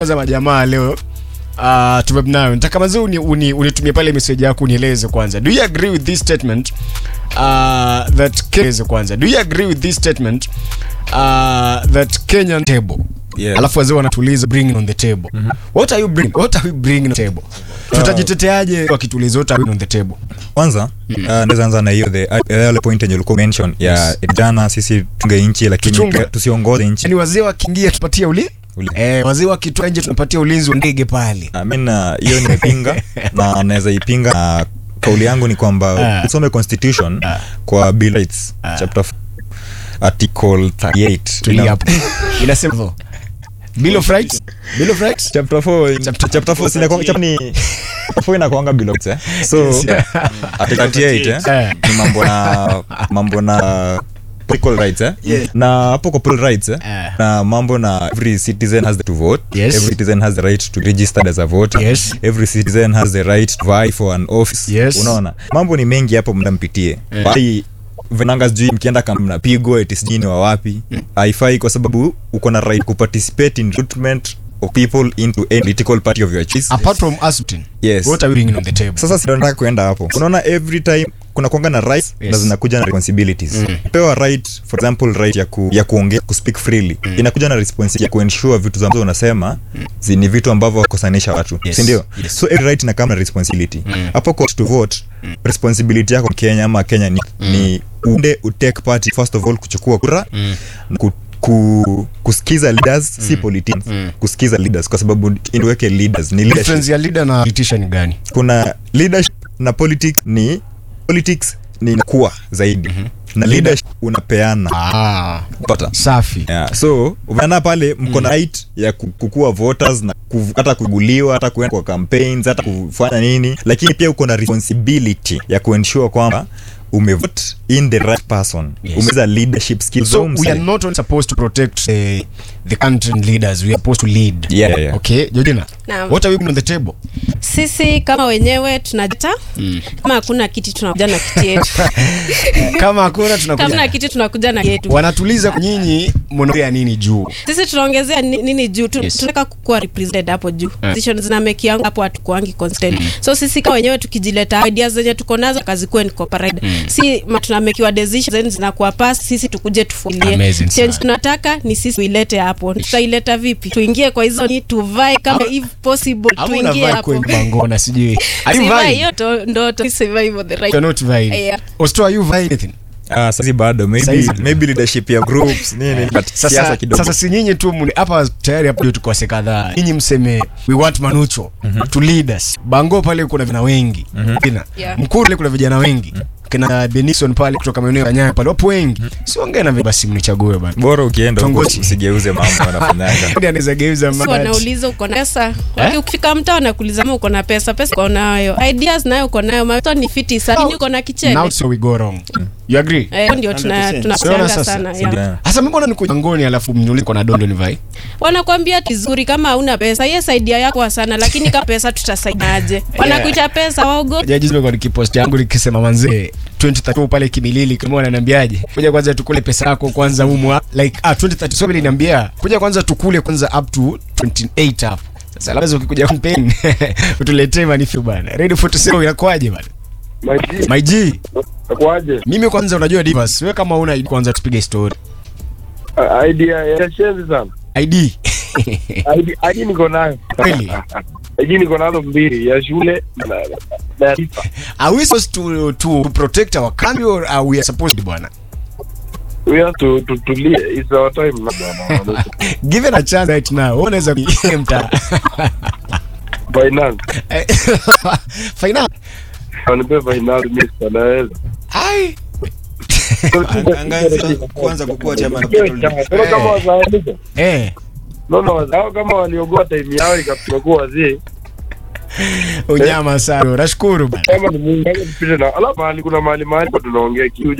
kwanza majamaa leo uh, tumebnayo nataka mazee uni, uni, unitumie pale message yako unieleze kwanza do you agree with this statement uh, that Kenya kwanza do you agree with this statement uh, that Kenyan table Yeah. alafu wazee wanatuliza bringing on the table what are you bringing what are we bringing on the table tutajiteteaje wakituliza what are we on the table kwanza uh, naweza anza na hiyo the uh, yale point yenye ulikuwa mention ya jana sisi tunge nchi lakini Tuchunge. tusiongoze nchi yani wazee wakiingia tupatie uli Uli. eh, wazee wakitoa nje tunapatia ulinzi wa ndege pale I mean, uh, hiyo nimepinga na naweza ipinga na kauli yangu ni kwamba Ah. usome constitution Ah. kwa bill of rights Ah. chapter f- article 38 tulia Ina- hapo inasema hivyo bill of rights bill of rights chapter 4 Chapter- chapter 4 sina chapter ni chapter 4 inakuanga bill of rights eh so Yes, yeah. article 38 Eh. eh ni mambo na mambo na political rights eh Yeah. na hapo kwa political rights eh Eh. na mambo na every citizen has the to vote Yes. every citizen has the right to register as a voter Yes. every citizen has the right to vie for an office Yes. unaona mambo ni mengi hapo mnampitie Eh. Bali venanga sijui mkienda kama mnapigwa eti sijui ni wa wapi haifai kwa sababu uko na right kuparticipate in recruitment of people into any political party of your choice apart from us Yes. what are we bringing on the table sasa sinataka kuenda hapo unaona every time kuna kuanga na rights Yes. na zinakuja na responsibilities mm. pewa right for example right ya, ku, ya kuongea kuspeak freely mm. inakuja na responsibility ya kuensure vitu ambazo unasema mm. ni vitu ambavyo wakosanisha watu Yes. sindio Yes. so every right inakama na responsibility hapo kwa to vote responsibility yako kenya ama kenya ni, ni uende utake part first of all kuchukua kura na ku, ku, kusikiza leaders si politicians kusikiza leaders kwa sababu indiweke leaders ni leadership difference ya leader na politician ni gani kuna leadership na politics ni politics ni kuwa zaidi na leadership unapeana ah pata safi yeah. so umeana pale mko na right ya ku- kukua voters na kuv- hata kuguliwa hata kuenda kwa campaigns hata kufanya nini lakini pia uko na responsibility ya kuensure kwamba umevote in the right person Yes. umeza leadership skills so za we umse. are not only supposed to protect uh, the country and leaders we are supposed to lead Yeah, yeah, yeah. okay Georgina Naam. what are we bringing on the table sisi kama wenyewe tunajita kama hakuna kiti tunakuja na kiti yetu kama hakuna kama tunakuja na kiti tunakuja na yetu wanatuliza nyinyi mnaongea nini juu sisi tunaongezea ni- nini juu tu, Yes. tunataka kukuwa represented hapo juu Eh. position zina make yangu hapo hatukuangi constant so sisi kama wenyewe tukijileta ideas zenye tuko nazo kazi kuwe incorporated si ma- tunamekiwa decisions zenye zinakuwa pass sisi tukuje tufulie Amazing change sana. tunataka ni sisi tuilete hapo tutaileta vipi tuingie kwa hizo ni tuvae kama if possible ama tuingie unavaa hapo kwenye bangona sijui are you Sivai, vying hiyo to- ndo to- survival the right you're not vying Yeah. Osto are you vying anything ah, sasa bado maybe, Saizi. maybe leadership ya groups nini but siasa sasa, kidogo sasa si nyinyi tu mni- hapa tayari hapo ndio tukose kadhaa nyinyi mseme we want manucho to lead us bango pale kuna vina wengi kina Yeah. mkuru pale kuna vijana wengi kina benison pale kutoka maeneo ya nyayo pale wapo wengi siongee na vi- basi mnichague bana bora ukienda huko Tongoji. usigeuze mambo wanafanyaga Hadi anaweza geuza Si mada. wanauliza uko na pesa eh? ukifika mtaa wanakuuliza ma uko na pesa pesa uko nayo ideas nayo uko nayo mato ni fiti sana uko na kichele now so we go wrong you agree eh, ndio tuna 100%. tunasianga Siona sasa. sana Sindio? yeah. Yeah. hasa mbona niko jangoni alafu mniulize kwa na dondo ni vai wanakwambia vizuri kama hauna pesa yes idea yako sana lakini kama pesa tutasaidiaje wanakuita pesa waogopi jaji zimekuwa nikipost yangu nikisema manzee 2032 pale kimilili kama wananiambiaje kuja kwanza tukule pesa yako kwanza umwa like ah 2030 so vile niambia kuja kwanza tukule kwanza up to 28 hapo sasa labda ukikuja campaign utuletee manifu bana ready for to say inakuaje bana Maji, my g nakuaje? mimi kwanza unajua divas wewe kama una ID kwanza tupige story Ah, idea ya shenzi sana. ID ID ID niko nayo. Kweli? ID niko nazo mbili ya shule na na ya taifa. are we supposed to to protect our country or are we supposed to bwana We have to to to live. It's our time na bwana. given a chance right now wewe unaweza kuimta Finance. finance Wanipe finance mimi naweza. ai Angaza kwanza kukua chama na Sio kama wazalendo. eh No no, hao kama waliogoa time yao ikafika kuwa wazee. unyama sana nashukuru bana Kama ni Mungu kama tupite na ala mahali kuna mahali mahali kwa tunaongea kiu